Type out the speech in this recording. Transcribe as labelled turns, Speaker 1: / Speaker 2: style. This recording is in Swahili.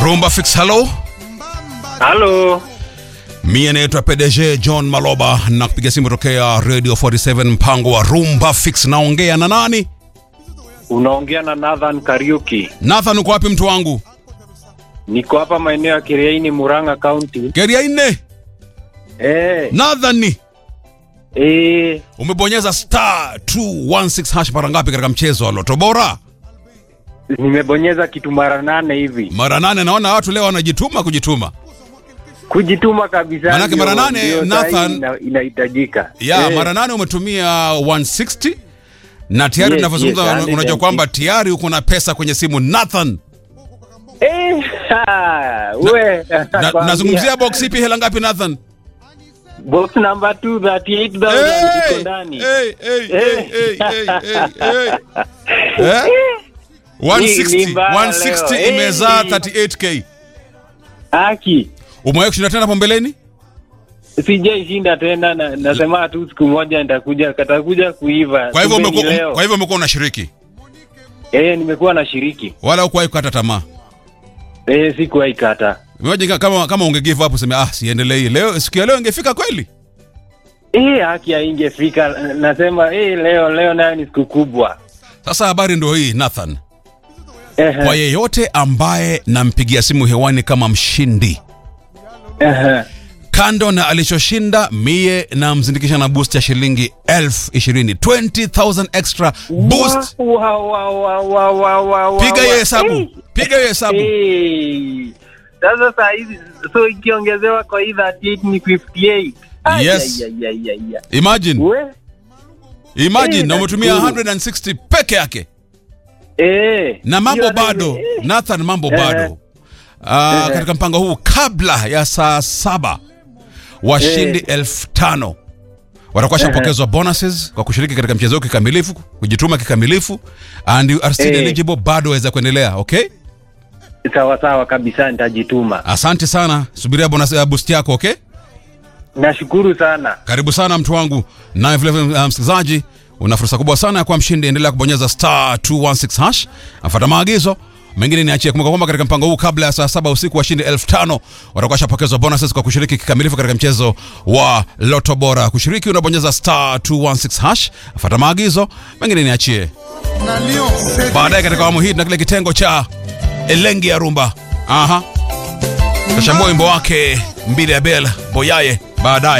Speaker 1: Rumba Fix, hello.
Speaker 2: Halo,
Speaker 1: Mie naitwa PDG John Maloba na kupiga simu tokea Radio 47 mpango wa Rumba Fix. Naongea na nani?
Speaker 2: unaongea na Nathan Kariuki.
Speaker 1: Nathan, uko wapi mtu wangu?
Speaker 2: Niko hapa maeneo ya Kiriaini, Murang'a County.
Speaker 1: Keria nne.
Speaker 2: Eh,
Speaker 1: Nathan, ni
Speaker 2: eh,
Speaker 1: umebonyeza star 216 hash mara ngapi katika mchezo wa Loto Bora?
Speaker 2: nimebonyeza kitu mara nane hivi,
Speaker 1: Mara nane. Naona watu leo wanajituma kujituma.
Speaker 2: kujituma kabisa.
Speaker 1: Manake
Speaker 2: ndio-
Speaker 1: mara nane,
Speaker 2: ndio
Speaker 1: Nathan-
Speaker 2: sahi ina- inahitajika.
Speaker 1: Ya,
Speaker 2: Eh,
Speaker 1: mara nane umetumia 160 na tayari
Speaker 2: Yes,
Speaker 1: tunavyozungumza
Speaker 2: yes,
Speaker 1: una- unajua
Speaker 2: 160.
Speaker 1: kwamba tayari uko na pesa kwenye simu Nathan.
Speaker 2: eh, ha, we,
Speaker 1: Na,
Speaker 2: nakwambia.
Speaker 1: nazungumzia box ipi hela ngapi Nathan?
Speaker 2: box number 2 38000 iko ndani.
Speaker 1: hey, hey, hey,
Speaker 2: Eh.
Speaker 1: hey, hey, hey, hey. Eh? 160,
Speaker 2: Ni- ni mbaya
Speaker 1: 160
Speaker 2: leo.
Speaker 1: imezaa
Speaker 2: Eh.
Speaker 1: 38k.
Speaker 2: Haki
Speaker 1: Umewahi kushinda tena hapo mbeleni?
Speaker 2: sijaishinda tena na, nasema tu siku moja nitakuja katakuja kuiva.
Speaker 1: Kwa hivyo
Speaker 2: Kumbe ni
Speaker 1: umekuwa
Speaker 2: leo.
Speaker 1: kwa hivyo umekuwa unashiriki
Speaker 2: Eh, nimekuwa na shiriki.
Speaker 1: wala hukuwahi kukata tamaa.
Speaker 2: Eh, sikuwahi kata.
Speaker 1: Imagine kama kama unge give up useme ah siendelei. Leo siku ya leo ingefika kweli.
Speaker 2: Eh, haki haingefika. Nasema eh, leo leo nayo ni siku kubwa.
Speaker 1: Sasa habari ndio hii Nathan.
Speaker 2: Ehe,
Speaker 1: Kwa yeyote ambaye nampigia simu hewani kama mshindi
Speaker 2: ehe.
Speaker 1: kando na alichoshinda mie namzindikisha na boost ya shilingi elfu ishirini 20000 extra boost
Speaker 2: Wa- wa- wa- wa- wa- wa- wa- wa-
Speaker 1: piga hiyo
Speaker 2: wa-
Speaker 1: hesabu
Speaker 2: Eh,
Speaker 1: piga hiyo hesabu
Speaker 2: eh. Sasa saa hizi so ikiongezewa kwa hii 38 ni 58. Ai,
Speaker 1: Yes.
Speaker 2: ai, ai, ai, ai, ai.
Speaker 1: imagine
Speaker 2: We?
Speaker 1: imagine
Speaker 2: Eh,
Speaker 1: na umetumia
Speaker 2: nashukuru.
Speaker 1: 160 peke yake
Speaker 2: Eh.
Speaker 1: na mambo
Speaker 2: Hiyo
Speaker 1: bado
Speaker 2: ndio- eh.
Speaker 1: nathan mambo
Speaker 2: Eh.
Speaker 1: bado Ah,
Speaker 2: Eh.
Speaker 1: katika mpango huu kabla ya saa saba washindi
Speaker 2: Eh.
Speaker 1: elfu tano watakuwa shapokezwa bonuses kwa kushiriki katika mchezo huu kikamilifu kujituma kikamilifu and you are still
Speaker 2: Eh.
Speaker 1: eligible bado waweza kuendelea okay
Speaker 2: Sawa sawa kabisa nitajituma.
Speaker 1: asante sana subiria bonus ya boost yako okay
Speaker 2: Nashukuru sana.
Speaker 1: karibu sana mtu wangu naye vilevile uh, msikilizaji una fursa kubwa sana ya kuwa mshindi endelea kubonyeza star 216 hash afuata maagizo mengine niachie kumbuka kwamba katika mpango huu kabla ya saa saba usiku washindi elfu tano watakuwa shapokezwa bonuses kwa kushiriki kikamilifu katika mchezo wa loto bora kushiriki unabonyeza star 216 hash afuata maagizo mengine niachie baadaye katika awamu hii tuna kile kitengo cha elengi ya rumba aha tashambua wimbo wake mbili ya bel boyaye baadaye